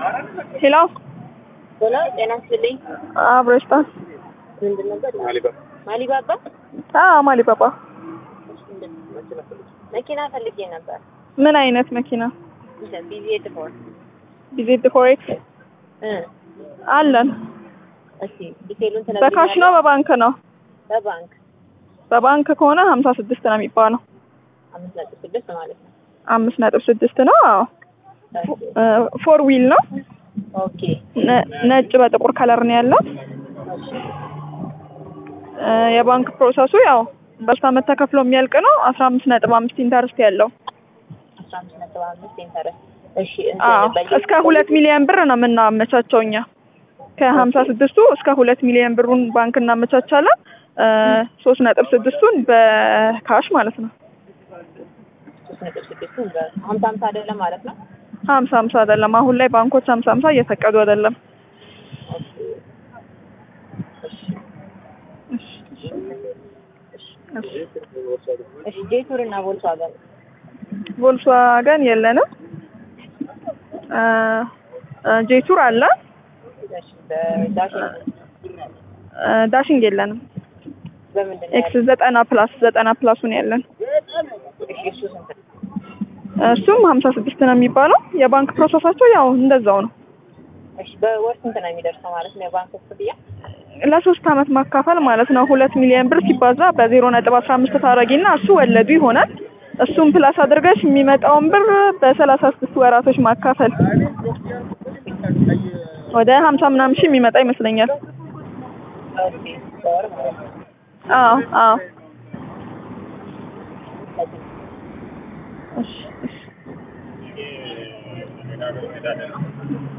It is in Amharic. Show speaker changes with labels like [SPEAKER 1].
[SPEAKER 1] ሄሎ
[SPEAKER 2] ሆኖ ጤና ይስጥልኝ።
[SPEAKER 1] አብረሽታ
[SPEAKER 2] ምንድን ነበር? ማሊባባ
[SPEAKER 1] አዎ ማሊ ባባ
[SPEAKER 2] መኪና ፈልጌ ነበር።
[SPEAKER 1] ምን አይነት መኪና
[SPEAKER 2] ቢዜድ ፎር
[SPEAKER 1] ቢዜድ ፎሬክስ
[SPEAKER 2] እ
[SPEAKER 1] አለን
[SPEAKER 2] እስቲ ዲቴሉን
[SPEAKER 1] በካሽ ነው በባንክ ነው
[SPEAKER 2] በባንክ
[SPEAKER 1] በባንክ ከሆነ ሀምሳ ስድስት ነው የሚባለው
[SPEAKER 2] አምስት ነጥብ ስድስት ማለት ነው።
[SPEAKER 1] አምስት ነጥብ ስድስት ነው አዎ ፎር ዊል ነው
[SPEAKER 2] ኦኬ
[SPEAKER 1] ነ- ነጭ በጥቁር ከለር ነው ያለው
[SPEAKER 2] እሺ
[SPEAKER 1] እ የባንክ ፕሮሰሱ ያው በሶስት አመት ተከፍሎ የሚያልቅ ነው አስራ አምስት ነጥብ አምስት ኢንተርስት ያለው
[SPEAKER 2] አስራ አምስት ነጥብ አምስት ኢንተረስት እሺ
[SPEAKER 1] አዎ
[SPEAKER 2] እንትን በየ-
[SPEAKER 1] እስከ ሁለት ሚሊዮን ብር ነው የምናመቻቸው እኛ ከሀምሳ ስድስቱ እስከ ሁለት ሚሊዮን ብሩን ባንክ እናመቻቻለን እ ሶስት ነጥብ ስድስቱን በካሽ ማለት ነው
[SPEAKER 2] ሶስት ነጥብ ስድስቱን በሀምሳ ሀምሳ አይደለም ማለት ነው።
[SPEAKER 1] ሀምሳ ሀምሳ አይደለም አሁን ላይ ባንኮች ሀምሳ ሀምሳ እየፈቀዱ አይደለም
[SPEAKER 2] እሺ ጄቱር እና ቮልስዋገን
[SPEAKER 1] ቮልስዋገን የለንም እ እ ጄቱር አለ
[SPEAKER 2] እሺ በዳሽን
[SPEAKER 1] እ ዳሽንግ የለንም
[SPEAKER 2] በምንድን ነው
[SPEAKER 1] ኤክስ ዘጠና ፕላስ ዘጠና ፕላሱን ያለን
[SPEAKER 2] ያለው? እሺ እሱ ስንት ነው?
[SPEAKER 1] እሱም ሀምሳ ስድስት ነው የሚባለው የባንክ ፕሮሰሳቸው ያው እንደዛው ነው
[SPEAKER 2] እሺ በወር ስንት ነው የሚደርሰው ማለት ነው የባንክ ክፍያ?
[SPEAKER 1] ለሶስት አመት ማካፈል ማለት ነው ሁለት ሚሊዮን ብር ሲባዛ በዜሮ ነጥብ አስራ አምስት ታረጊና እሱ ወለዱ ይሆናል እሱም ፕላስ አድርገሽ የሚመጣውን ብር በሰላሳ ስድስት ወራቶች ማካፈል ወደ ሀምሳ ምናምን ሺህ የሚመጣ ይመስለኛል
[SPEAKER 2] ኦኬ በወር ማለት ነው።
[SPEAKER 1] አዎ አዎ
[SPEAKER 2] ስለዚህ
[SPEAKER 1] እሺ እሺ